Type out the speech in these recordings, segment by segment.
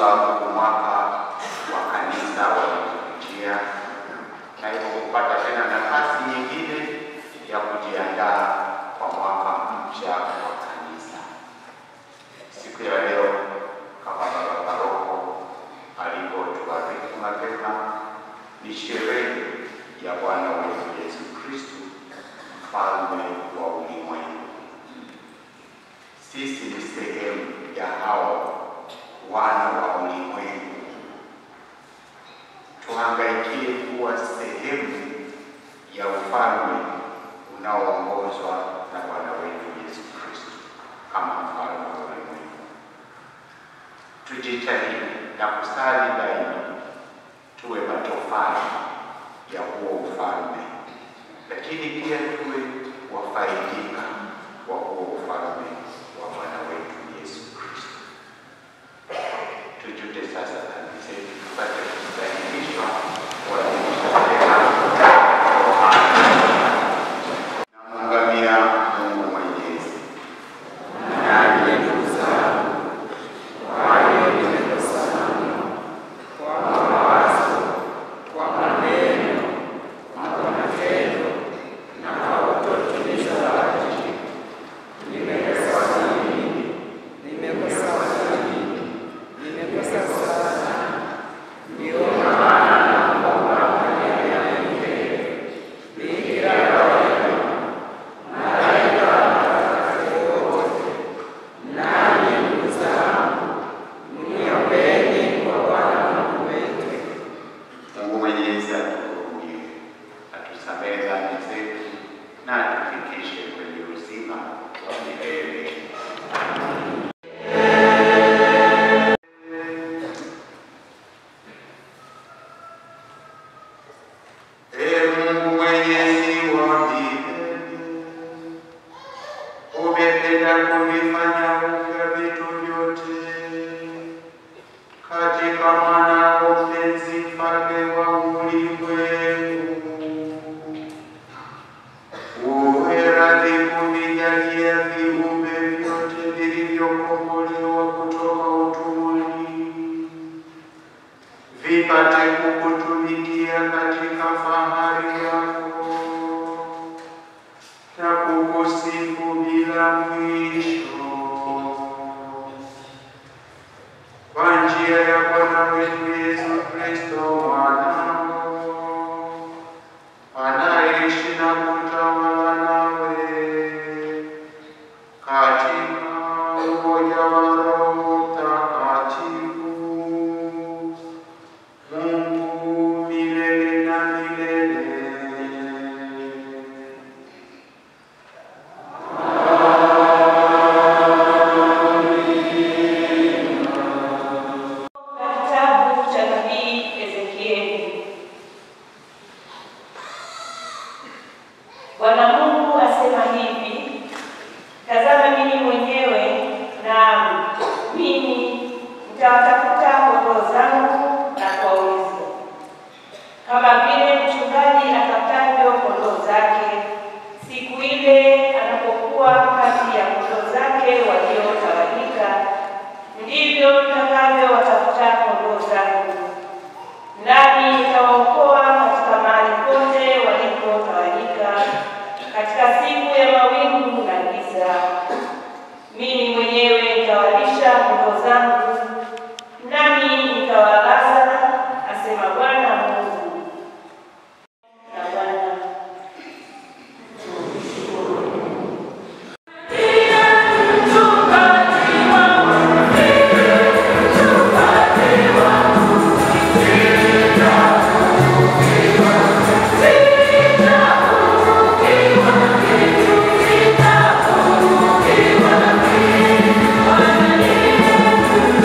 sababu mwaka wa kanisa walipitia, na hivyo kupata tena nafasi nyingine ya kujiandaa kwa mwaka mpya wa kanisa. Siku ya leo kama baba paroko alivyotuarifu mapema, ni sherehe ya Bwana wetu Yesu Kristo, mfalme wa ulimwengu. Sisi ni sehemu ya hao wana wa ulimwengu. Tuhangaikie kuwa sehemu ya ufalme unaoongozwa na Bwana wetu Yesu Kristo kama mfalme wa ulimwengu. Tujitahidi na kusali daima, tuwe matofali ya huo ufalme, lakini pia tuwe wafaidika wa huo ufalme wa Bwana wetu Yesu Kristo. Tujute sasa dhambi zetu, tupate kustahilishwa kuadhimisha tena namungamia Mungu Mwenyezi Nami ndugu zangu, kwa hiyo nimekosa mno kwa mawazo, kwa maneno na kwa matendo na kwa kutotimiza wajibu. Nimekosa mimi, nimekosa mimi, nimekosa sana. Ndio maana naomba Baba nisamehe. Bikira rehema, malaika watakatifu wote Nanyi ndugu zangu, mniombeni kwa Bwana Mungu wetu. Mungu Mwenyezi atuhurumie, atusamehe dhambi zetu na atufikishe kwenye uzima wa milele. Ee Mungu Mwenyezi wa milele, umependa kuvifanya upya vitu vyote katika mwanao mpenzi, mfalme wa ulimwengu. Uwe radhi kuvijalia viumbe vyote vilivyokombolewa kutoka utumwani, vipate kukutumikia katika fahari yako na kukusifu bila mwisho kwa njia ya Bwana wetu Yesu Kristo mwanao anayeishi na kutawala nawe katika umoja wa Roho Mtakatifu, Mungu milele na milele. Kitabu cha nabii Ezekieli. Bwana Mungu asema hivi: Tazama, mimi mwenyewe na mimi nitawatafuta kondoo zangu na kuwauliza, kama vile mchungaji atafutavyo kondoo zake siku ile anapokuwa kati ya kondoo zake waliotawanyika, ndivyo nitakavyowatafuta kondoo zangu, nami nitawaokoa katika mahali pote walipotawanyika, katika siku ya mawingu na giza. Mimi mwenyewe nitawalisha kondoo zangu, nami nitawalaza, asema Bwana Mungu. Na Bwana Thank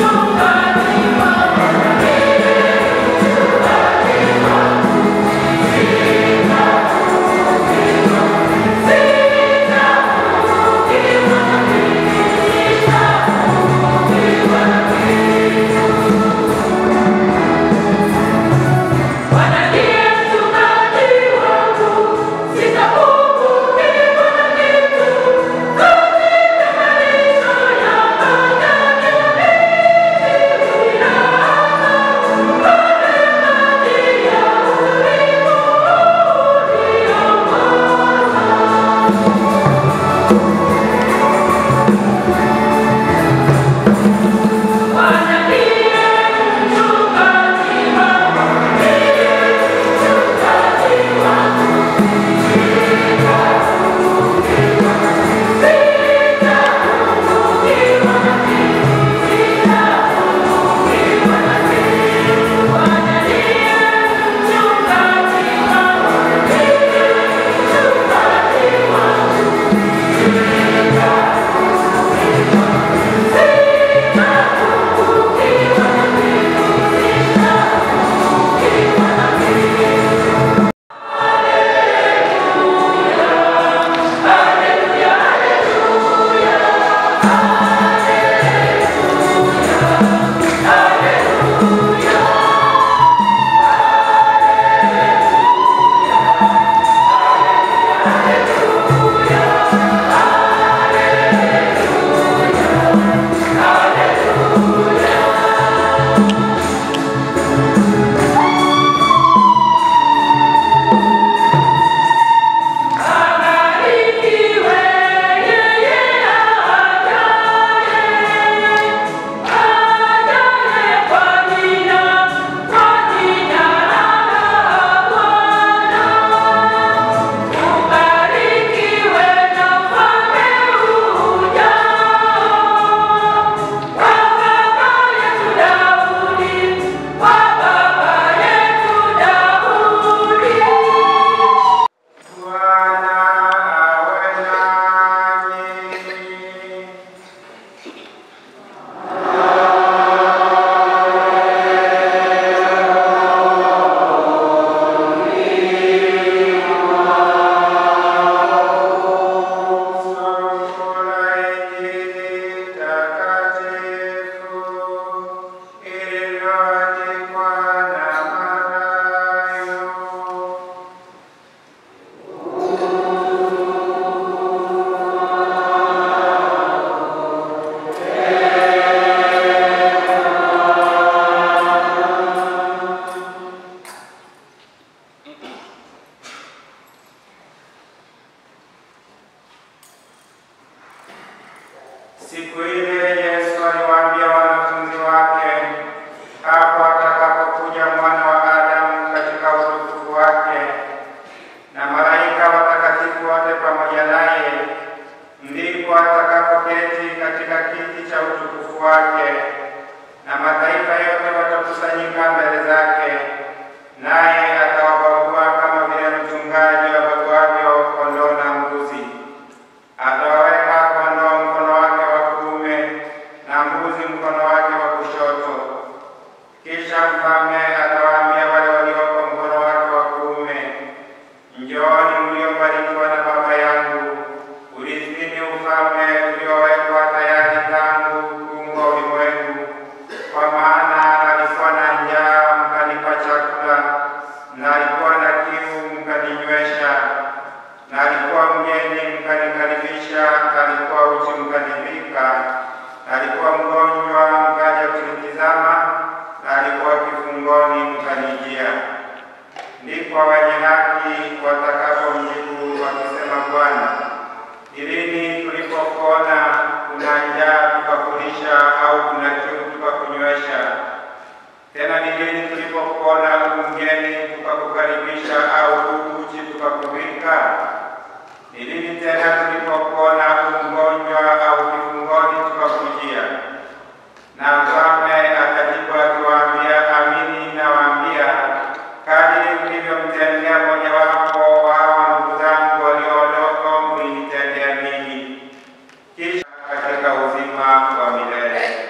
Siku ile Yesu aliwaambia wanafunzi wake, hapo atakapokuja mwana wa Adamu katika utukufu wake na malaika watakatifu wote pamoja naye, ndipo atakapoketi katika kiti cha utukufu wake, na mataifa yote watakusanyika mbele zake, naye atawabagua kama vile mchungaji abaguavyo kondoo na mbuzi. Atawaweka kondoo mkono wake wa kuume na mbuzi mkono wake wa kushoto. Kisha mfalme atawaambia wale walioko mkono wake wa kuume, Njooni mliobarikiwa na Baba yangu, urithini ufalme uliowekwa tayari tangu kuumbwa ulimwengu. Kwa maana alikuwa na njaa, mkanipa chakula, na alikuwa na kiu, mkaninywesha, na alikuwa mgeni, mkanikaribisha, na alikuwa uchi, mkanivika, na alikuwa mgonjwa, mkaja kunitizama, na alikuwa kifungoni, mkanijia. Ndipo wenye haki watakapomjibu wakisema, Bwana, ni lini tulipokuona kuna njaa tukakulisha, au kuna kiu tukakunywesha? Tena ni lini tulipokuona u mgeni tukakukaribisha, au u uchi tukakuvika? Ni lini tena tulipokuona u mgonjwa au kifungoni tukakujia? Na mfalme akajibu akiwaambia, amini nawaambia, kadiri mlivyomtendea mojawapo wa hawa ndugu zangu walio wadogo, mlinitendea mimi. Kisha katika uzima wa milele.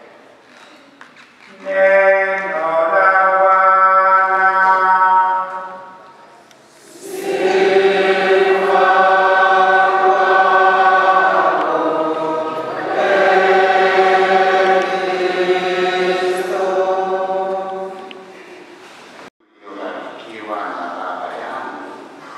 Neno la Bwana. uliobarikiwa na Baba yangu,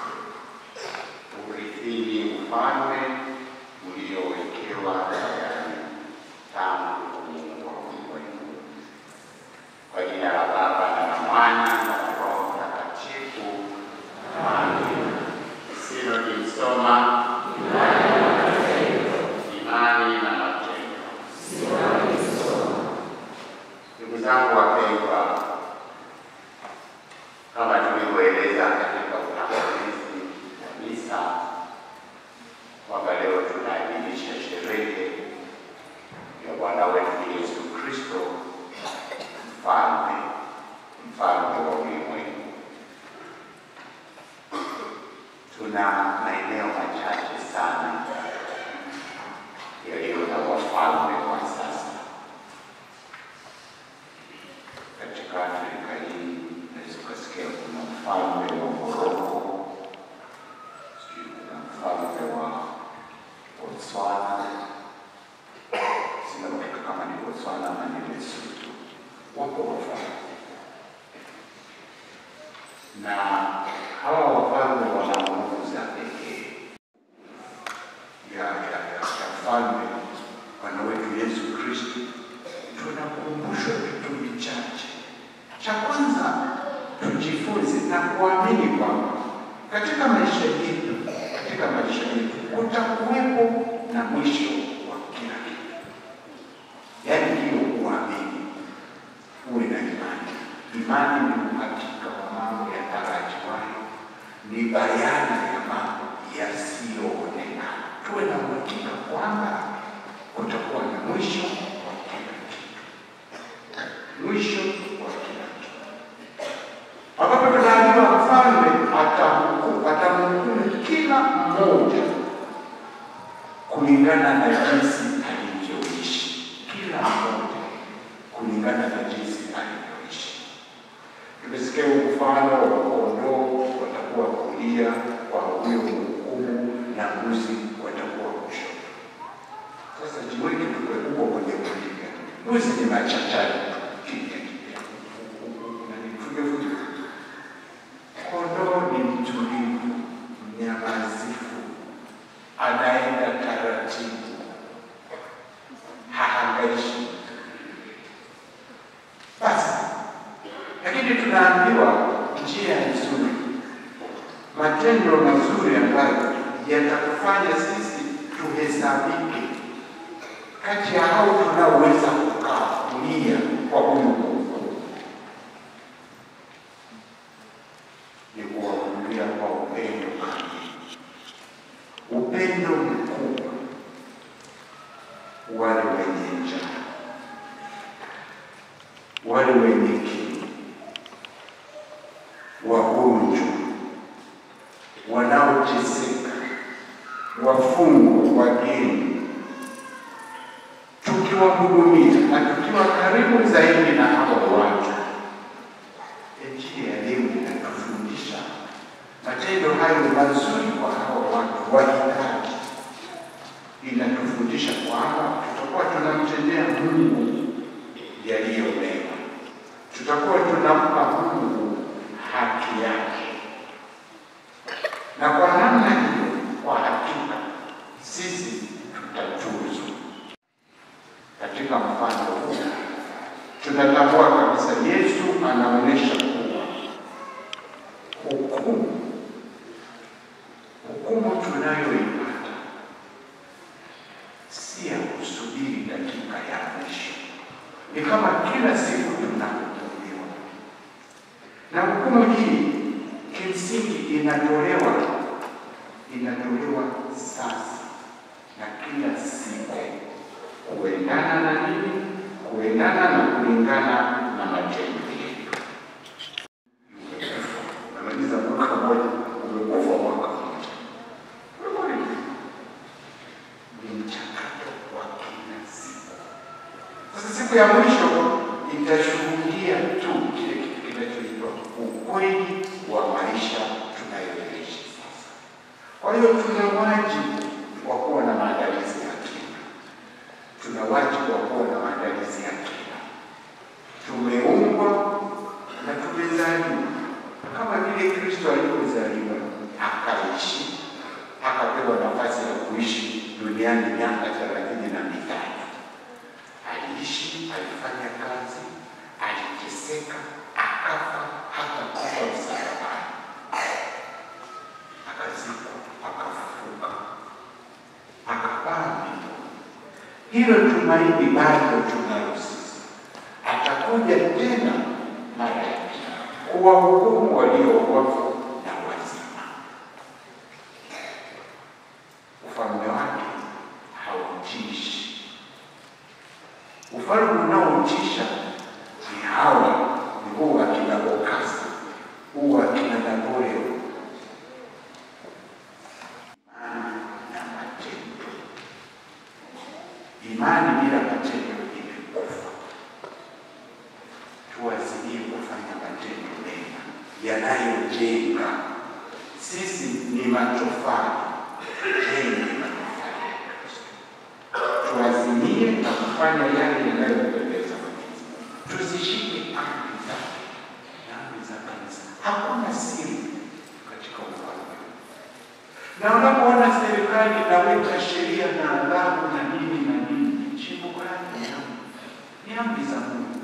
urithini ufalme uliowekewa tayari tangu kuumbwa ulimwengu. Kwa jina la Baba na la Mwana na la Roho Mtakatifu. Amen. Sinodi msoma imani na matendo. Ndugu zangu wapendwa, kama tulivyoeleza katika utangulizi wa misa kwamba leo tunaadhimisha sherehe ya Bwana wetu Yesu Kristo, mfalme mfalme wa ulimwengu. Tuna maeneo machache sana yaliyo na wafalme kwa sasa katika Afrika hii. Unaweza ukasikia kuna mfalme wa Moroko, sijui kuna mfalme wa Botswana, sina uhakika kama ni Botswana ama ni Lesotho. Wapo wafalme na hawa wafalme wana nguvu za pekee ya ya ya ya mfalme Bwana wetu Yesu Kristo. Tunakumbushwa vitu vichache. Cha kwanza tujifunze na kuamini kwamba katika maisha yetu, katika maisha yetu kutakuwepo na mwisho wa kila kitu. Yaani hiyo kuamini, uwe na imani. Imani ni uhakika wa mambo yatarajiwayo, ni bayana ya mambo yasiyoonekana. Tuwe na uhakika kwamba kutakuwa na mwisho wa kila kitu, mwisho wa kila kitu, ambapo tunaambiwa mfalme atahukumu, atamhukumu kila mmoja kulingana na jinsi alivyoishi, kila mmoja kulingana na jinsi alivyoishi. Tumesikia huu mfano wa kondoo watakuwa kulia kwa huyo mhukumu na mbuzi watakuwa kushoto. Sasa jiweke tuwe huko kwenye kulia. Mbuzi ni machachari kimya kimya, na ni fujo fujo. Kondoo ni mtulivu, mnyamazifu, anaenda taratibu, hahangaishi. Basi lakini tunaambiwa njia nzuri, matendo mazuri ambayo yatakufanya sisi tuhesabike kati ya hao tunaoweza kukaa kulia kwa huyu Mungu ni kuwahudulia kwa upendo kamili, upendo mkubwa, wale wenye njaa, wale wenye kiu, wagonjwa, wanaoteseka, wafungwa, wageni, tukiwahudumia na tukiwa karibu zaidi na hawa watu. Injili ya leo inatufundisha matendo hayo mazuri kwa hawa watu wahitaji. Inatufundisha kwamba tutakuwa tunamtendea Mungu yaliyo mema, tutakuwa tunampa Mungu haki yake, na kwa namna hiyo, kwa hakika sisi tutatuzwa. Katika mfano huu tunatambua kabisa Yesu anaonyesha kuwa hukumu hukumu tunayoipata si ya kusubiri dakika ya mwisho, ni kama kila siku tunahukumiwa, na hukumu hii kimsingi inatolewa inatolewa sasa na kila siku kuendana na nini? Kuendana na kulingana na matendo yetu. Namaliza mwaka mmoja, umekufa mwaka mmoja. Wewe ni mchakato wa kila siku. Sasa siku ya mwisho itashuhudia tu kile kitu kinachoitwa ukweli wa maisha tunayoishi sasa. Kwa hiyo tuna wajibu wa kuwa na maandalizi ya kina tuna wajibu wa kuwa na maandalizi ya kina. Tumeumbwa na tumezaliwa kama vile Kristo alivyozaliwa, akaishi, akapewa nafasi ya kuishi duniani miaka thelathini na mitatu. Aliishi, alifanya kazi, aliteseka, akafa, hata kufa msalabani, akazikwa, akafufuka, akapaa mbinguni. Hilo tumaini bado tunalo sisi. Atakuja tena mara ya pili kuwahukumu walio wafu na wazima. Ufalme wake hautishi. Ufalme unaotisha ni hawa, ni huu akina Bokasa, huu akina Napoleon. Imani na matendo Imani bila matendo imekufa. Tuwazilie kufanya matendo mema yanayojenga. Sisi ni matofali, tujenge matofali ya Kristo. Tuazimie na kufanya yale yanayompendeza Mwenyezi Mungu. Tuzishike amri zake na amri za kanisa. Hakuna siri katika ufalme na unapoona serikali inaweka sheria na adhabu na nini na nini, chimbuko lake ni amri, ni amri za Mungu.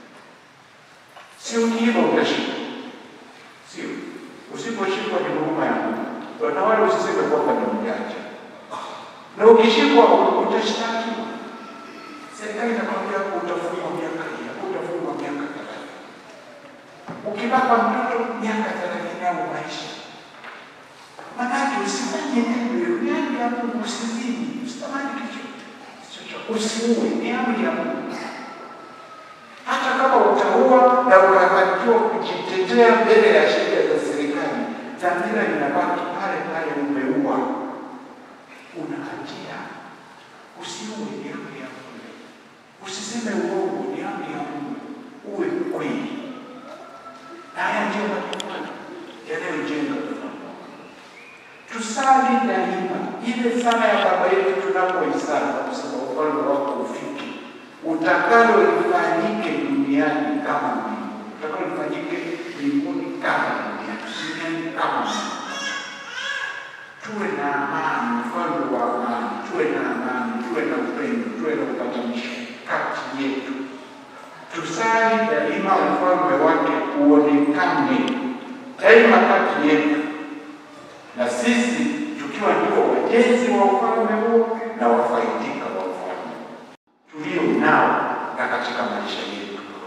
Sio ukiiba utashikwa, sio usiposhikwa ni huruma ya Mungu. Na wala usiseme kwamba ni mjanja, na ukishikwa utashtakiwa. Serikali inakwambia utafungwa miaka hii, utafungwa miaka thelathini. Ukibaka mtoto miaka thelathini au maisha Manake usifanye neno, ni amri ya Mungu. Usizini, usitamani kitu chochote, usiue, ni amri ya Mungu. Hata kama utaua na ukafanikiwa kujitetea mbele ya sheria za serikali, dhamira inabaki pale pale, umeua, una hatia. Usiue, ni amri ya Mungu. Usiseme uongo, ni amri ya Mungu. Uwe mkweli. Na haya ndiyo matokeo yanayojenga ufalme tusali daima ile sala ya Baba yetu tunapoisali kusema ufalme wako ufike, utakalo lifanyike duniani kama mbinguni, utakalo lifanyike mbinguni kama duniani, duniani kama mbinguni. Tuwe na amani, ufalme wa amani, tuwe na amani, tuwe na upendo, tuwe na upatanisho kati yetu. Tusali daima ufalme wake uonekane daima kati yetu na sisi tukiwa ndio wajenzi wa ufalme huo na wafaidika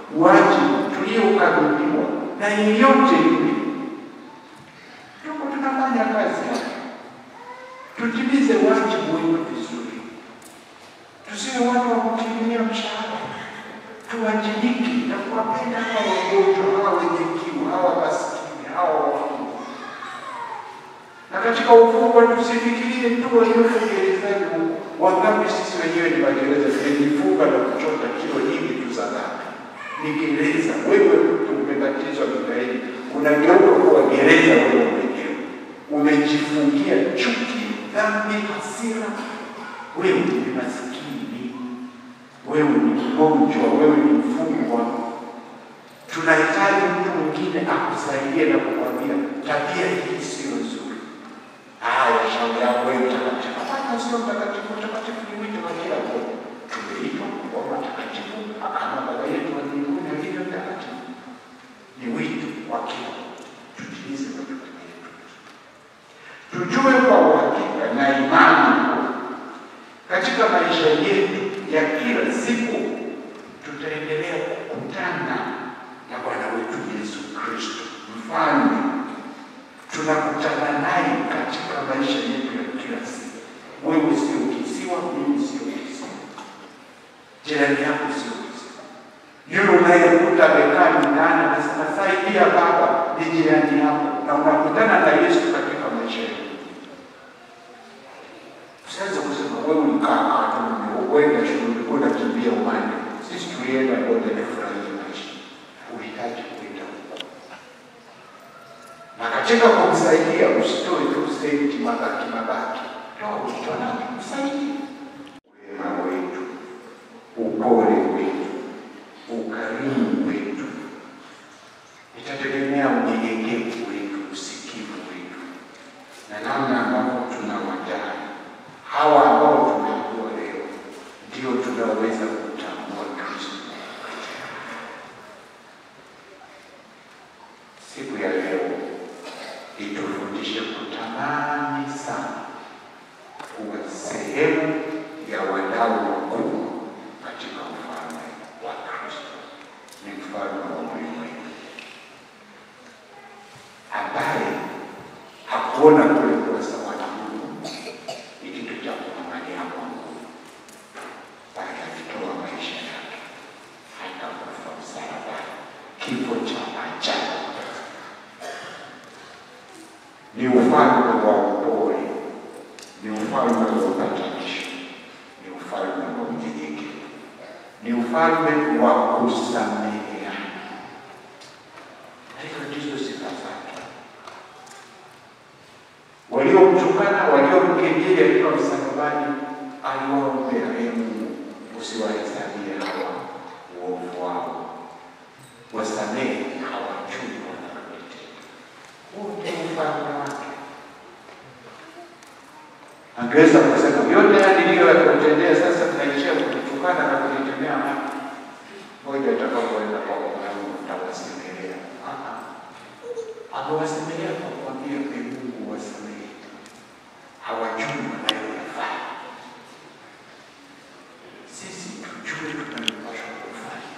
wajibu tuliokabidhiwa na yeyote yule. Tuko tunafanya kazi hapa, tutimize wajibu wetu vizuri, tusiwe watu wa kukimbilia mshahara, tuwajibike na kuwapenda hawa wagonjwa, hawa wenye kiu, hawa maskini, hawa wafungwa. Na katika ufungwa tusifikirie tu walioko gerezani huko. Wangapi sisi wenyewe ni magereza, tumejifunga na kuchota kilo nyingi tu za dhambi. Ni gereza. Wewe mtu umebatizwa Mikaeli, unageuka kuwa gereza wewe mwenyewe, umejifungia chuki, dhambi, hasira. Wewe ni maskini, wewe ni mgonjwa, wewe ni mfungwa. Tunahitaji mtu mwingine akusaidie na kukwambia tabia hii sio nzuri. Haya, shauri yako wewe mtakatifu. Hapana, sio mtakatifu. Mtakatifu ni wito wa kila mmoja. Tumeitwa kuwa watakatifu kama Baba yetu wa mbinguni alivyo mtakatifu. Ni wito wa kila mmoja. Tutimize majukumu yetu. Tujue kwa uhakika na imani kuwa katika maisha yetu ya kila siku tutaendelea kukutana na Bwana wetu Yesu Kristo mfalme tunakutana naye katika maisha yetu ya kila siku. Wewe sio kisiwa, mimi sio kisiwa, jirani yako sio kisiwa. Yule unayekuta amekaa nyumbani anasema saidia baba, ni jirani yako, na unakutana na Yesu katika maisha yako. Usianze kusema wewe ulikaa kaa tu, uenda shule, ulikuwa unakimbia umande. Sisi tulienda kote tufurahie maisha, uhitaji kuenda huko na katika kumsaidia usitoe tu senti mabaki mabaki, toa ulicho nacho, msaidie. Wema wetu, upole wetu, ukarimu wetu itategemea unyenyekevu wetu, usikivu wetu, na namna ambavyo tunawajali hawa ambao tumeambiwa leo, ndio tunaweza kutambua Kristo. Siku ya leo itufundishe kutamani sana kuwa sehemu ya wadau wakuu katika ufalme wa Kristo. Ni mfalme wa ulimwengu ambaye hakuona kule kuwa sawa na Mungu ni kitu cha kumwangalia Mungu, bali alitoa maisha yake hata kufa msalabani, kifo cha ajabu ni ufalme wa upole, ni ufalme wa upatanisho, ni ufalme wa unyenyekevu, ni ufalme wa kusameheana. Na hizo ndizo sifa zake. Waliomtukana, waliomkejeli akiwa msalabani, aliwaombea, ee Mungu, usiwahesabie hawa uovu wao, wasamehe hawajui wanalolitenda. Huu ndio ufalme wake. Angeweza kusema yote haya niliyoyakutendea sasa tunaishia kutukana na kunitendea haki. Moja atakapoenda kwa Mungu mtawasemelea. Amewasemelea kwa kuambia ee Mungu wasamehe, hawajui wanayoyafanya. Sisi tujue tunalopaswa kufanya,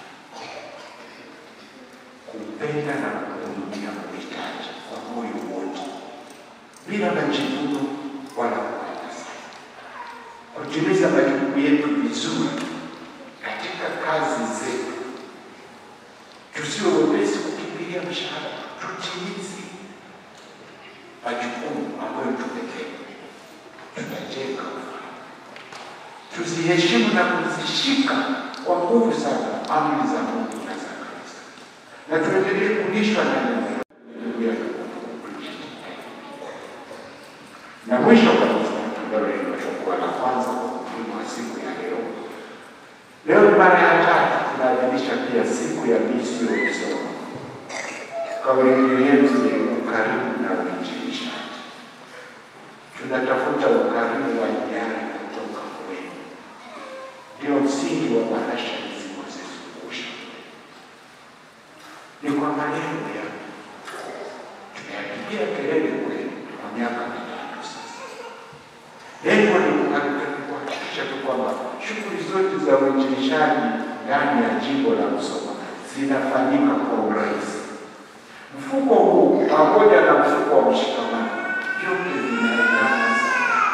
kumpenda na kuhudumia kuhitaji kwa moyo wote, bila majivuno wala kunyanyasa, kutimiza majukumu yetu vizuri katika kazi zetu. Tusiwe wepesi kukimbilia mshahara, tutimize majukumu ambayo tumepewa, tutajenga ufalme. Tuziheshimu na kuzishika kwa nguvu sana amri za Mungu na za Kristo, na tuendelee kulishwa na neno la na mwisho kabisa, ambalo limekuwa la kwanza kwa umuhimu wa siku ya leo. Leo ni mara ya tatu tunaadhimisha pia siku ya misio kusoma. Kauli mbiu yetu ni ukarimu na uinjilishaji. Tunatafuta ukarimu wa hiari kutoka kwenu, ndio msingi wa bahasha zilizozizungusha. Ni kwa maneno ya tumeyapigia kelele kwenu kwa miaka mitatu sasa. Lengo ni kuhakikisha tu kwamba shughuli zote za uinjilishaji ndani ya jimbo la Musoma zinafanyika kwa urahisi. Mfuko huu pamoja na mfuko wa mshikamano, vyote vinaendana sana.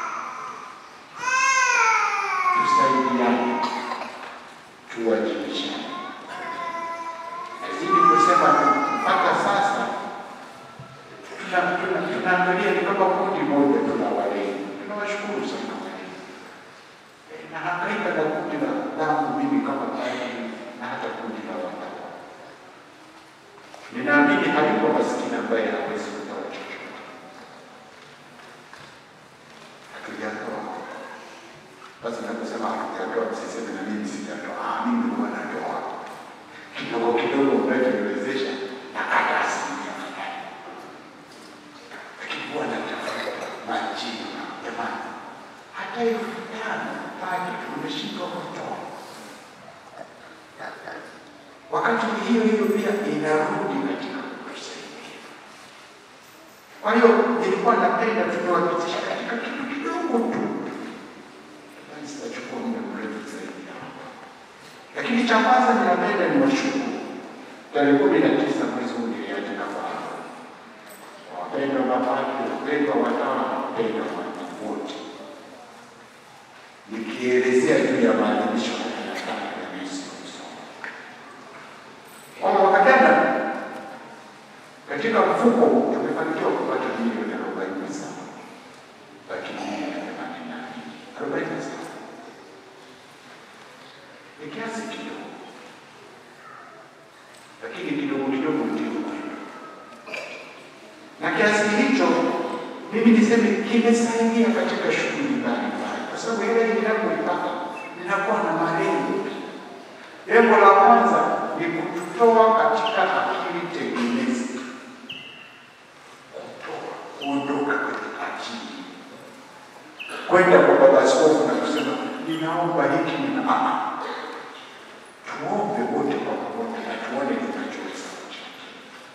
Tusaidiane, tuwajibishane. Nazidi kusema tu, mpaka sasa tuna- tuna- tunaangalia ni kama kundi moja, tuna walimu. Tunawashukuru sana walimu, Eh, nahangaika na kundi la langu mimi kama padri na hata kundi la watawa. Ninaamini hayuko maskini ambaye hawezi kutoa chochote. Hatujatoa basi, nakusema hatujatoa, msiseme na mimi sijatoa. Ah, mimi huwa natoa kidogo kidogo, unachoniwezesha nakata asilimia fulani, lakini huwa natafuta majina. Jamani, hata elfu tano pale tumeshindwa kutoa wakati hiyo hiyo pia inarudi katika kutusaidia. Kwa hiyo nilikuwa napenda tumewapitisha katika kitu kidogo tu, bali sitachukua muda mrefu zaidi hapa. Lakini cha kwanza ninapenda ni washukuru. Tarehe kumi na tisa mwezi huu niliandika barua wapendwa mapadri, wapendwa watawa na wapendwa watu wote, nikielezea juu ya maadhimisho haya ya tano ya Yesu Kristo kwamba mwaka jana katika mfuko huu tumefanikiwa kupata milioni arobaini na saba laki mbili na themanini na mbili arobaini na saba ni kiasi kidogo, lakini kidogo kidogo ndio kwenda, na kiasi hicho mimi niseme kimesaidia katika shughuli mbalimbali, kwa sababu ile ninapoipata ninakuwa na malengo Lengo la kwanza ni kututoa katika akili tegemezi, kutoa kuondoka kwenye akili, kwenda kwa baba askofu na kusema ninaomba hiki nina ah, tuombe wote kwa pamoja na tuone tunachoweza kuchangia.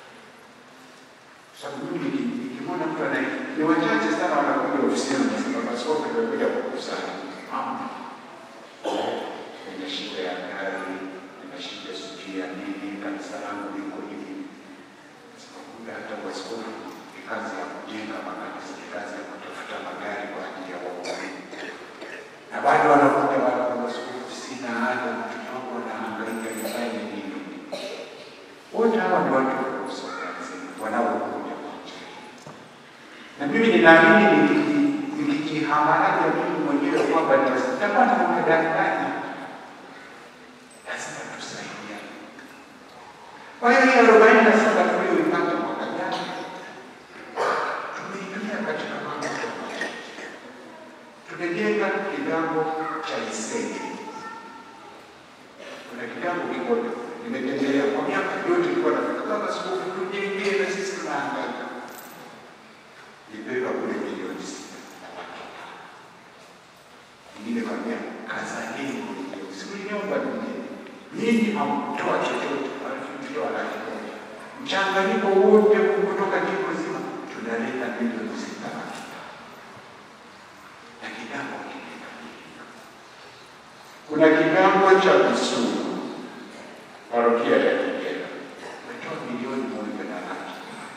Sababu mimi niki- nikimwona mtu anaye ni wachache sana wanakuja ofisini wanasema baba askofu nimekuja kukusanya Hamna nina shida ya gari, nina shida sijui ya nini, kanisa langu liko hivi. Sikukuta hata waskofu ni kazi ya kujenga makanisa, ni kazi ya kutafuta magari kwa ajili ya waumini, na bado wanakuta wale waskofu, sina ada, mtoto wangu anahangaika, nifanye nini? Wote hawa ni watu wanaosokazi wanaokuja kwa njia na mimi ninaamini nikiji- nikijihamaraja mimi mwenyewe kwamba nitakuwa na mkadanganya, lazima tusaidiane. Kwa hiyo hii arobaini na saba tuliyoipata mwaka jana tumeitumia katika mambo tofauti. Tumejenga kigango cha Isege. Kuna kigango kimoja nimetembelea kwa miaka yote, nilikuwa nafika baba, askofu, tujengee na sisi tunahangaika nibeba kule milioni sita na laki tano. Ingine kwambia kazaneni mwenyewe, sikuliniomba mimi, nyinyi hamkutoa chochote, alafu mtoa laki moja, mchanganyiko wote huu kutoka jimbo zima tunaleta milioni sita laki tano na kigango kimekamilika. Kuna kigango cha Kisumu, parokia ya Kigera, umetoa milioni moja na laki tano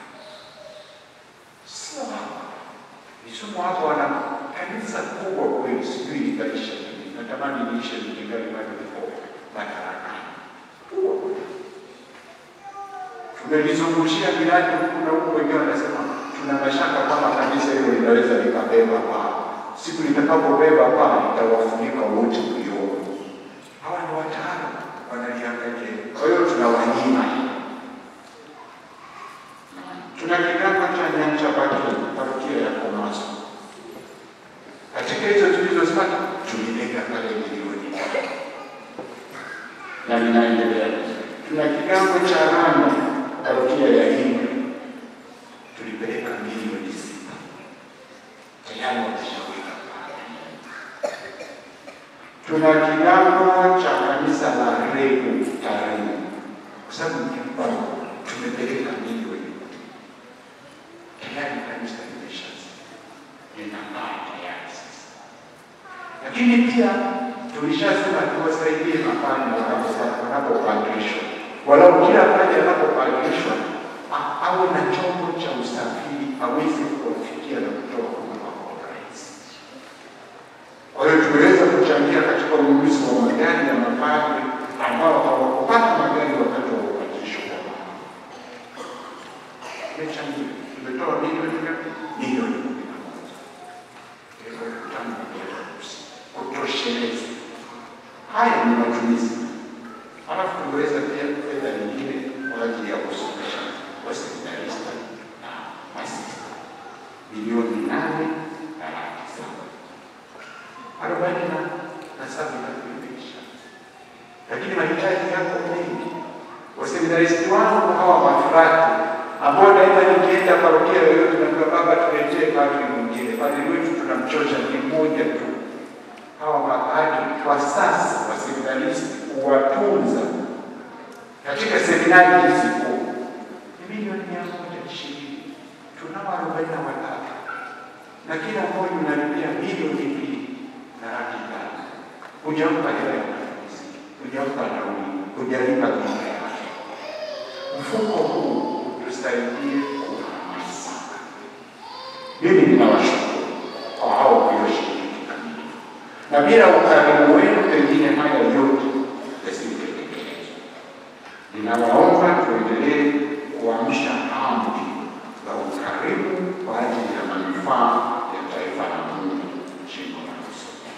sio hapa Kisumu hapo wana kanisa kubwa kweli, sijui itaisha lini. Natamani niishe nikingali bado niko madarakani. Kubwa kweli. Tumelizungushia miradi huku na huku, wengine wanasema tuna mashaka kwamba kanisa hilo linaweza likabeba paa. Siku litakapobeba paa litawafunika wote mlioni. Hawa ni wataalamu, wanaliangalia. Kwa hiyo tunawanyima tuna kigango cha Nyanchapaki, parokia ya Komaso. Katika hizo tulizozipata tulilenga pale milioni moja na ninaendelea. Tuna kigango cha Randa, parokia ya Ingwe, tulipeleka milioni sita tayari wameshaweka pale. Tuna kigango cha kanisa la Regu Tarime, kwa sababu mkipango tumepeleka milioni tayari kanisa limeshaanza linakaa tayari sasa, lakini pia tulishasema tuwasaidie mapande wanapo- wanapopandishwa walau kila mmoja anapopadilishwa a- awe na chombo cha usafiri aweze kuwafikia na kutoa huduma kwa urahisi. Kwa hiyo tumeweza kuchangia katika ununuzi wa magari ya mapadri ambao hawakupata magari wakati wa upadilisho kwa mama. Tumechangia, tumetoa milioni ngapi? Milioni kumi na moja elfu tano na mia hamsini kutosheleza. Haya ni matumizi, halafu tumeweza pia fedha nyingine kwa ajili ya kusomesha waseminarista na masista milioni nane na laki saba arobaini na na saba inakuimeisha, lakini mahitaji yako mengi. Waseminaristi wangu hawa mafurati ambao daima nikienda parokia yoyote naambia baba, tuletee padri mwingine. Padri wetu tunamchosha ni mmoja tu. Hawa mapadri kwa sasa waseminaristi kuwatunza katika seminari hizi kuu ni milioni mia moja ishirini. Tunao arobaini na watatu na kila mmoja unalipia milioni mbili na laki tano. Hujampa hela ya matumizi, hujampa nauli, hujalipa bima yake. Mfuko huu utusaidie kuhamasika. Mimi ninawashukuru kwa hao walioshiriki kikamilifu, na bila ukarimu wenu pengine haya yote yasingetekelezwa. Ninawaomba tuendelee kuamsha amri za ukarimu kwa ajili ya manufaa ya taifa la Mungu jimbo la Musoma.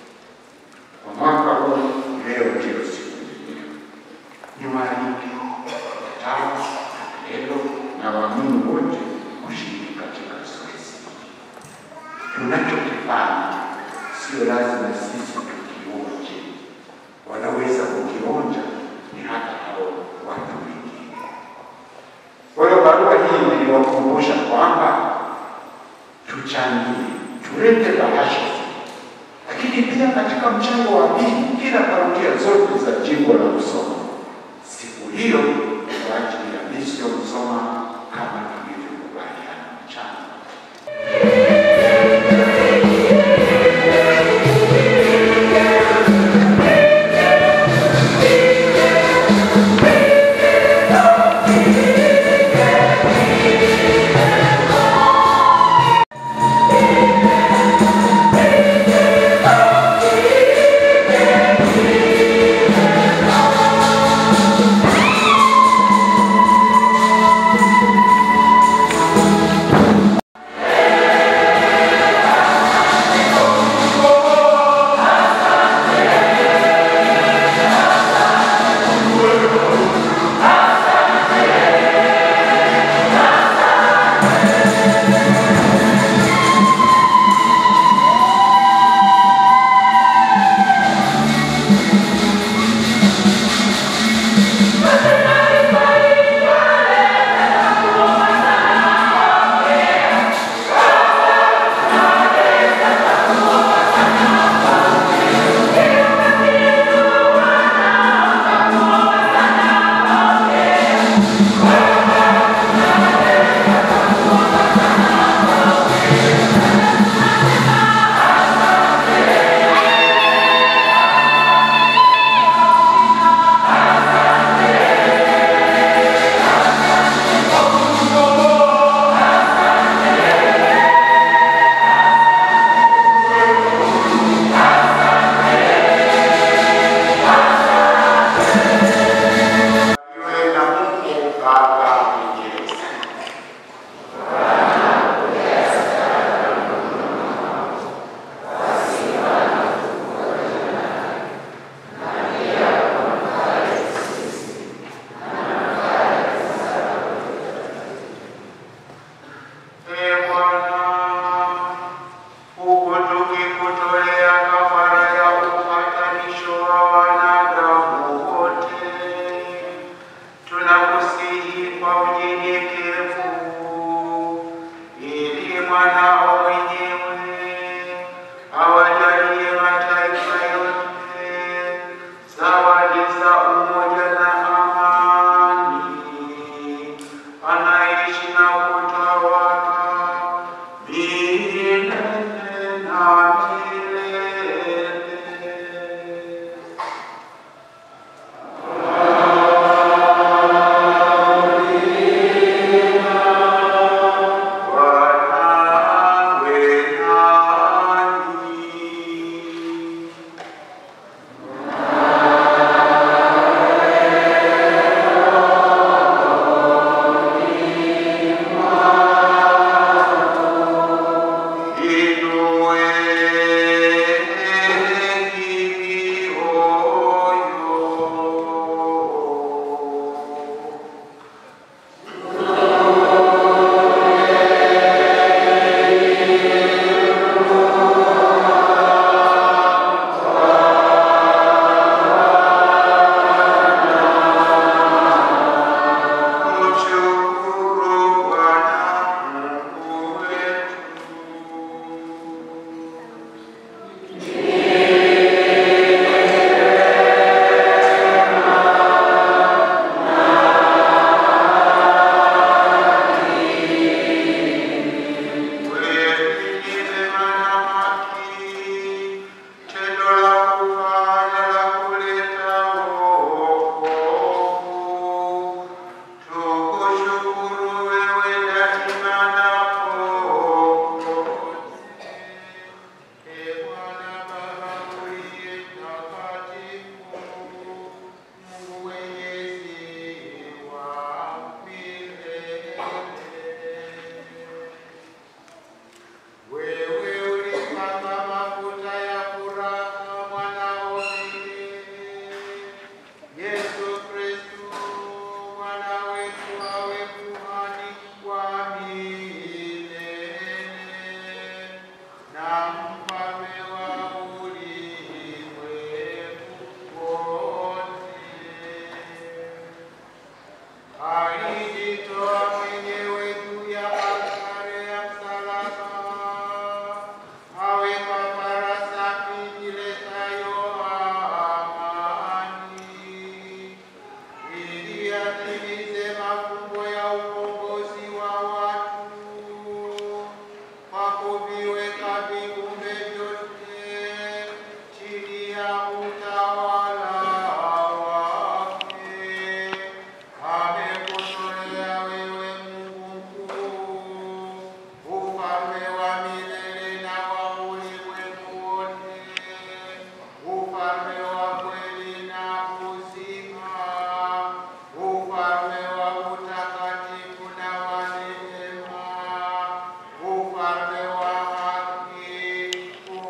Kwa mwaka huu, leo ndiyo siku yenyewe. Niwaalike watawa, lelo na waamini wote kushiriki katika zoezi hili. Tunachokifanya sio lazima sisi tukionje, wanaweza kukionja ni hata hao watu wengine. Kwa hiyo barua hii niliwakumbusha kwamba tuchangie, tulete bahasha, lakini pia katika mchango wa pili, kila parokia zote za jimbo la Musoma siku hiyo ni kwa ajili ya misio Musoma kama tulivyokubaliana mchana. Thank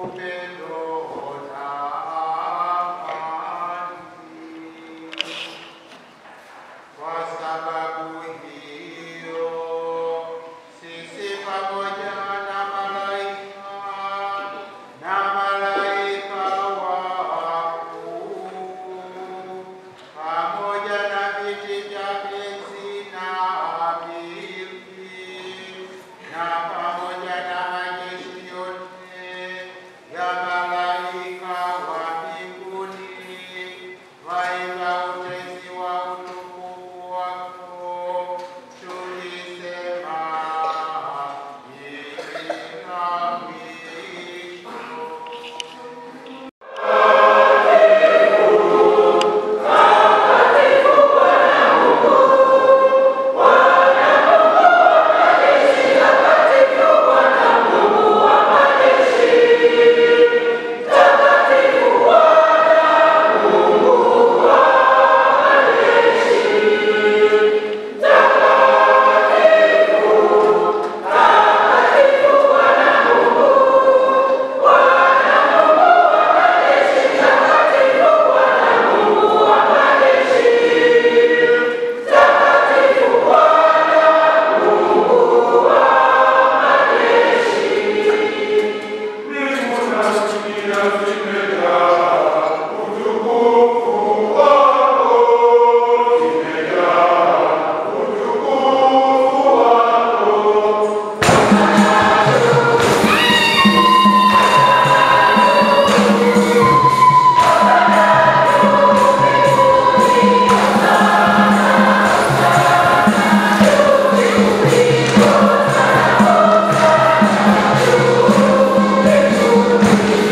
Thank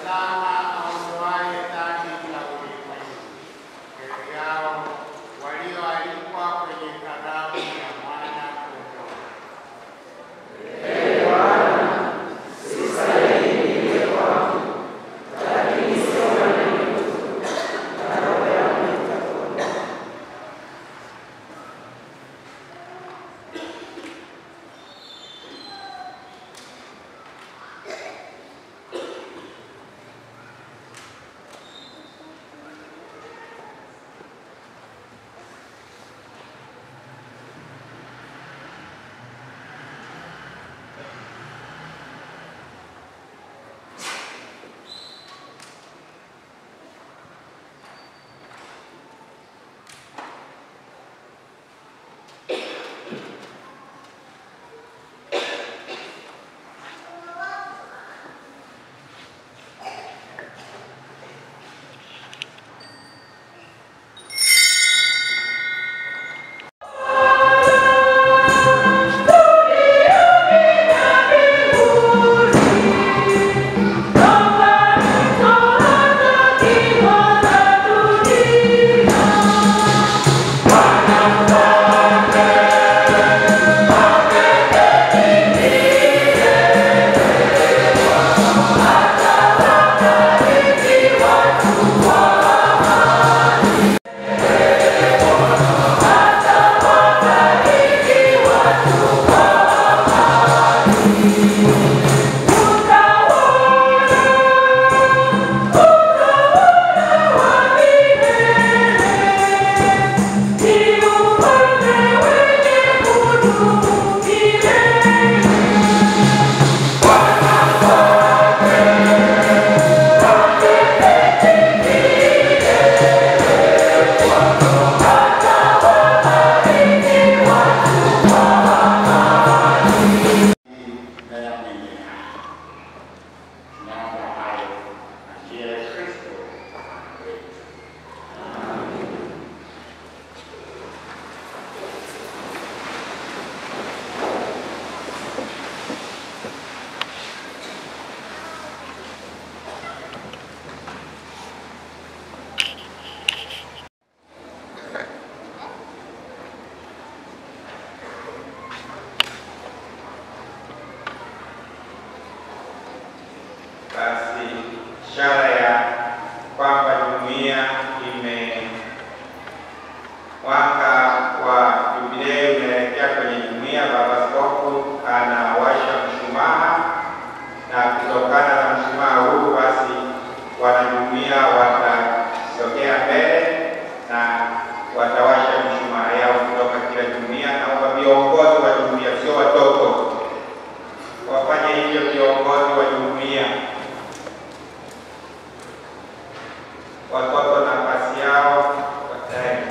Tazama aondoaye dhambi za ulimwengu. Heri yao walioalikwa kwenye karamu ya Mwana-Kondoo. na ya mwenye haki. Tunaomba hayo kwa njia ya Kristo Bwana wetu. Basi ishara ya kwamba jumuiya ime mwaka wa jubilei unaelekea kwenye jumuiya, Baba Askofu anawasha mshumaa, na kutokana na mshumaa huu basi wanajumuiya watasogea mbele na watawasha mshumaa yao kutoka kila jumuiya. Naomba viongozi wa jumuiya, sio watoto, wafanye hivyo viongozi wa jumuiya. Watoto nafasi yao wataenda.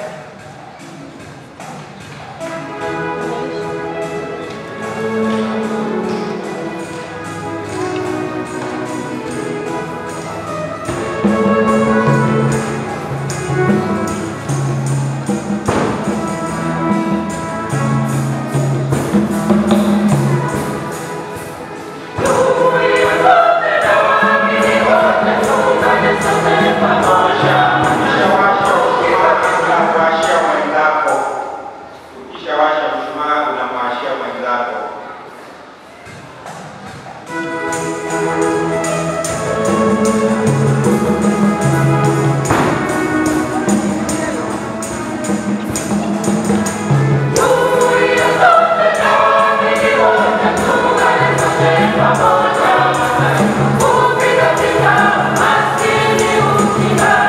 Ukishawasha mshumaa unamwashia mwenzako. Ukishawasha mshumaa unamwashia mwenzako. Maskini ukiwa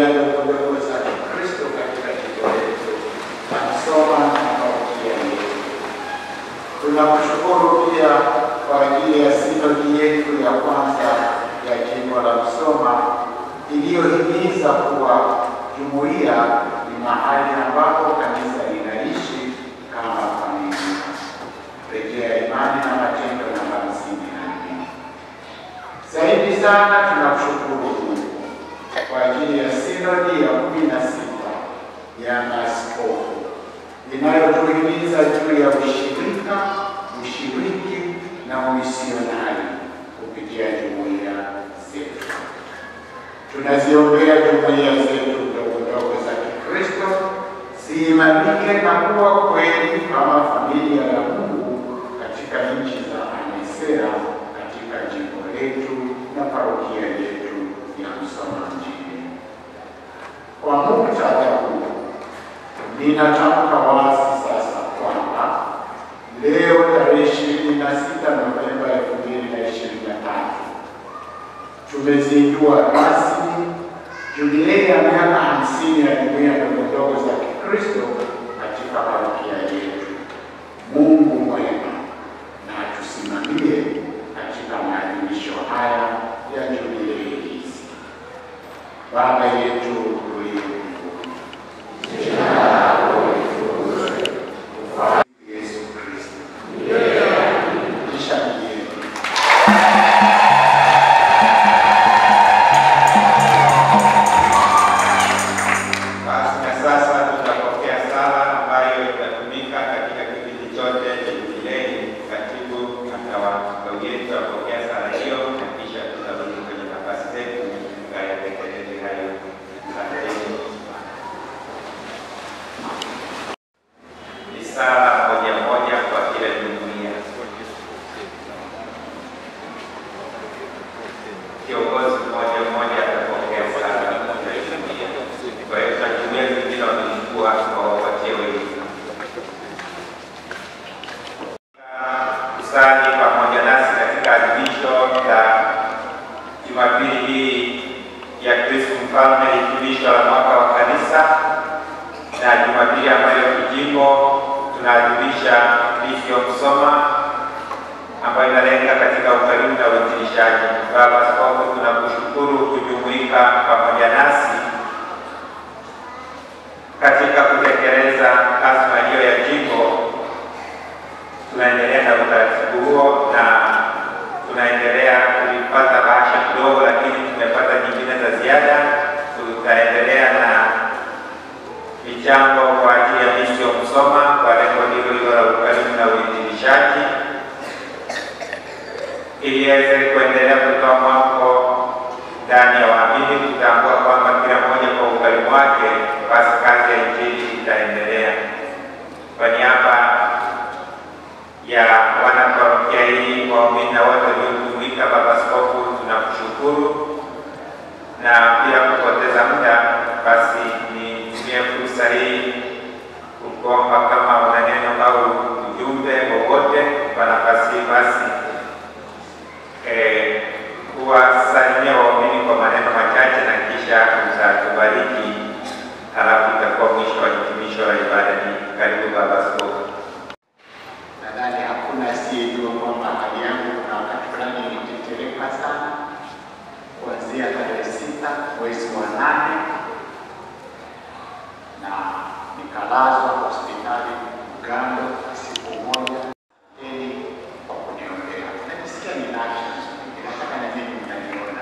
jumuiya ndogondogo za Kikristo katika jimbo letu la Msoma na parokia yetu. Tunakushukuru pia kwa ajili ya sinodi yetu ya kwanza ya jimbo la Msoma iliyohimiza kuwa jumuiya ni mahali ambapo kanisa linaishi kama familia. Rejea imani na matendo namba hamsini na nne. Zaidi sana tunakushukuru Mungu kwa ajili ya sinodi ya kumi na sita ya maaskofu inayotuhimiza juu ya ushirika, ushiriki na umisionari kupitia jumuiya zetu. Tunaziombea jumuiya zetu ndogo ndogo za Kikristo ziimarike na kuwa kweli kama familia ya Mungu katika nchi za Anesea, katika jimbo letu na parokia yetu ya Msoma mjini. Kwa muktadha huu, ninatamka wazi sasa kwamba leo tarehe 26 Novemba 2023 tumezindua rasmi jubilei ya miaka hamsini ya jumuiya ndogo ndogo za Kikristo katika parokia yetu. Mungu mwema na atusimamie katika maadhimisho haya ya jubilei hizi. Baba yetu uliye mbinguni, Yesu Kristo, kisha mjeni Basi na sasa tutapokea sala ambayo itatumika katika kipindi chote cha jubilei. Katibu atawagawia tutapokea sala hiyo na kisha tutarudi kwenye nafasi zetu tukayatekeleze hayo. Asanteni. Ni sala moja moja kwa kila jumuiya. Kiongozi mmoja mmoja atapokea sala ya jumuiya. Kwa hiyo na jumuiya zingine wamechukua wawapatie wengine. Kusali pamoja nasi katika adhimisho la Jumapili hii ya Kristo Mfalme, hitimisho la mwaka wa kanisa, na Jumapili ambayo kijimbo tunaadhimisha Lisio Msoma ambayo inalenga katika ukarimu na uinjilishaji. Baba Askofu, tunakushukuru kujumuika pamoja nasi katika kutekeleza azma hiyo ya jimbo. Tunaendelea na utaratibu huo na tunaendelea kulipata bahasha kidogo, lakini tumepata nyingine za ziada. Tutaendelea na michango kwa ajili ya misio Msoma kwa lengo hilo hilo la ukarimu na uinjilishaji ili iweze kuendelea kutoa mwamko ndani ya waamini kutambua kwamba kila mmoja kwa ukarimu wake, basi kazi ya injili itaendelea. Kwa niaba ya wanaparokia hii, waumini na wote waliojumuika, Baba Askofu, tunakushukuru na bila kupoteza muda, basi nitumie fursa hii kukuomba kama una neno au ujumbe wowote kwa nafasi hii basi eh, kuwasalimia waumini kwa maneno machache na kisha utatubariki, halafu itakuwa mwisho wa hitimisho la ibada hii. Karibu Baba Askofu. Nadhani hakuna asiyejua kwamba hali yangu kuna wakati fulani ilitetereka sana kuanzia tarehe sita mwezi wa nane na nikalazwa hospitali Ugando siku moja ili kwa kuniombea. Najisikia ninacho, nataka na mimi mtaniona.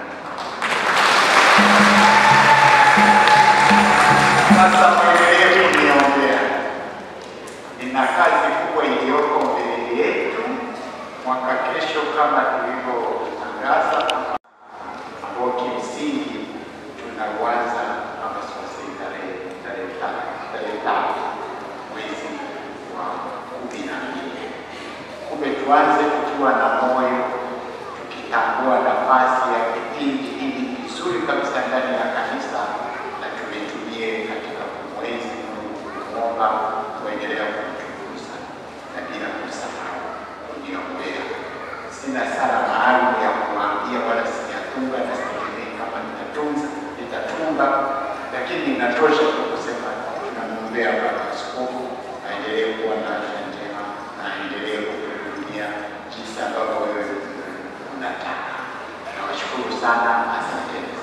Sasa mwendelee kuniombea. Nina kazi kubwa iliyoko mbele yetu mwaka kesho, kama tulivyotangaza, ambao kimsingi tunauanza kama sikosei, tarehe tarehe tatu tarehe tatu mwezi wa kumi na mbili. Kumbe tuanze tukiwa na moyo, tukitambua nafasi ya kipindi hiki kizuri kabisa ndani ya kanisa, na tulitumie katika kumwezi Mungu, kumwomba kuendelea kumtukuza na bila kusahau kuniombea. Sina sala maalum ya kuambia wala sijatunga na sitegemei kama nitatunza nitatunga, lakini inatosha tu kusema tunamwombea baba askofu aendelee kuwa na afya njema na aendelee kuhudumia jinsi ambavyo wewe unataka. Nawashukuru sana, asanteni.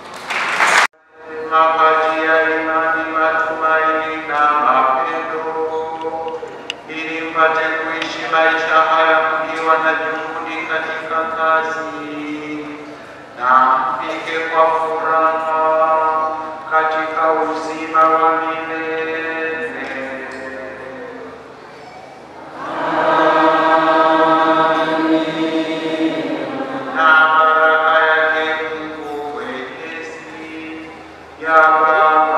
Mapati ya imani, matumaini na mapendo, ili mpate kuishi maisha haya mkiwa na juhudi katika kazi na mpige kwa furaha katika uzima wa milele. na baraka yake Mungu Mwenyezi ya Baba